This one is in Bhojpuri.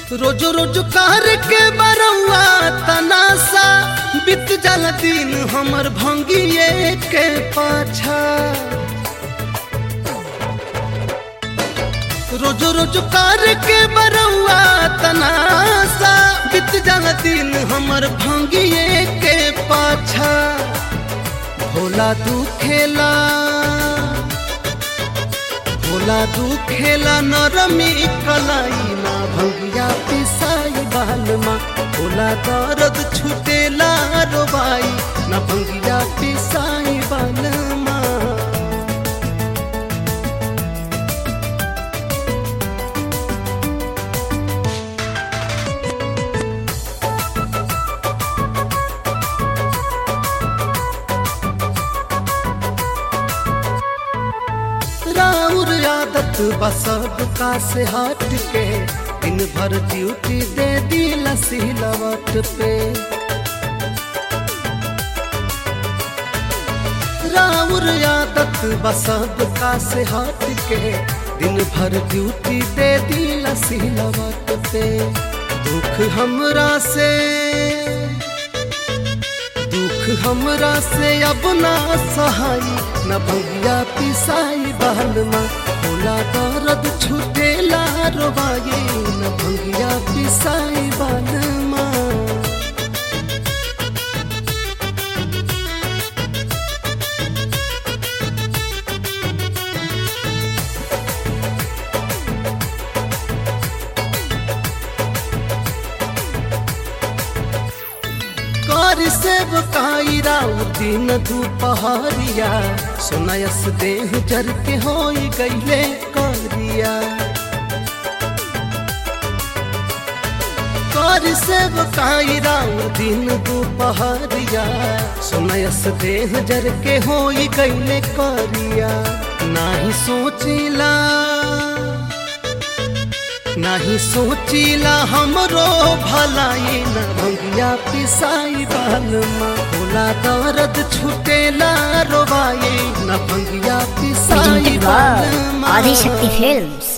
रोज रोज कार के बरौआ तनासा बीत जाला दिन हमर भंगिए के पाछा रोज रोज कार के बरौआ तनासा बीत जाला दिन हमर भंगिए के पाछा भोला तू खेला भोला तू खेला नरमी कलाई ना भंगिया पिसाई बालमा भोला दर्द छुटेला रोबाई ना भंगिया पिसाई बालमा राउर आदत बसब का से हट के दिन भर ड्यूटी दे दी लसीलवट पे राउर आदत बसब का से हट के दिन भर ड्यूटी दे दी लसीलवट पे दुख हमरा से दुख हमरा से अब ना सहाई न भंगिया पिसाई बालमा भोला दर्द छुटेला रोबाई न भंगिया पिसाई बालमा कर सेब कायरा दिन दुपहरिया सुनायस देह जर के होई गईले करिया कर सेब कायरा दिन दुपहरिया सुनायस देह जर के होई गईले करिया नाही सोचिला नहीं सोचिला हमरो भलाई न भंगिया पिसाई बालमा भोला दर्द छुटेला रोबाई न भंगिया पिसाई presented by बालमा Adi Shakti Films.